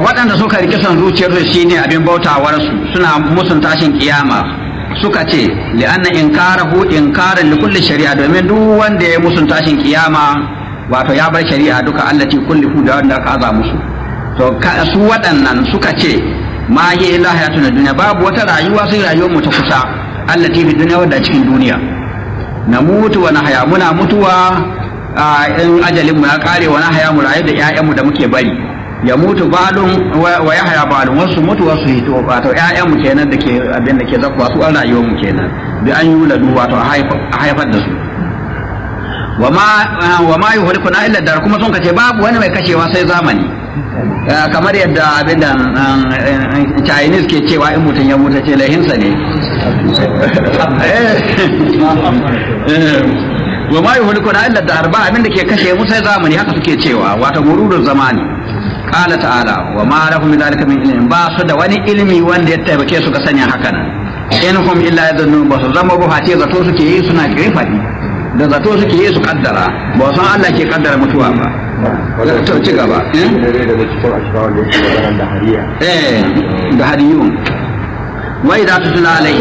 waɗanda suka rike son zuciyarsu shine abin bautawarsu suna musun tashin kiyama suka ce li'anna inkarahu inkaran li kulli shari'a domin duk wanda ya musun tashin kiyama wato ya bar shari'a duka allati kulli hu da wanda aka aza musu to su waɗannan suka ce ma yi illa hayatun duniya babu wata rayuwa sai rayuwar mu ta kusa allati fi duniya wadda cikin duniya na mutu wa haya muna mutuwa in ajalin mu ya kare wa haya mu rayu da ƴaƴan mu da muke bari ya mutu balun wa ya haya balun wasu mutu wasu hito wato ƴaƴan mu kenan da ke abin da ke zakwa su an rayuwar mu kenan bi an yi ladu wato a haifar da su wa ma wa ma yuhlikuna illa dar kuma sun kace babu wani mai kashewa sai zamani kamar yadda abin da Chinese ke cewa in mutum ya mutu ce lahinsa ne wa ma yuhlikuna illa dar ba abin da ke kashe mu sai zamani haka suke cewa wato gururun zamani qala ta'ala wa ma lahum min zalika min ilmin ba su da wani ilimi wanda ya taimake su ga sanya haka nan in hum illa yadhunnu ba su zama ba ce zato suke yi suna kirfadi da zato suke yi su kaddara ba san Allah ke kaddara mutuwa ba to ci gaba eh da hariyun wa idza tutla alai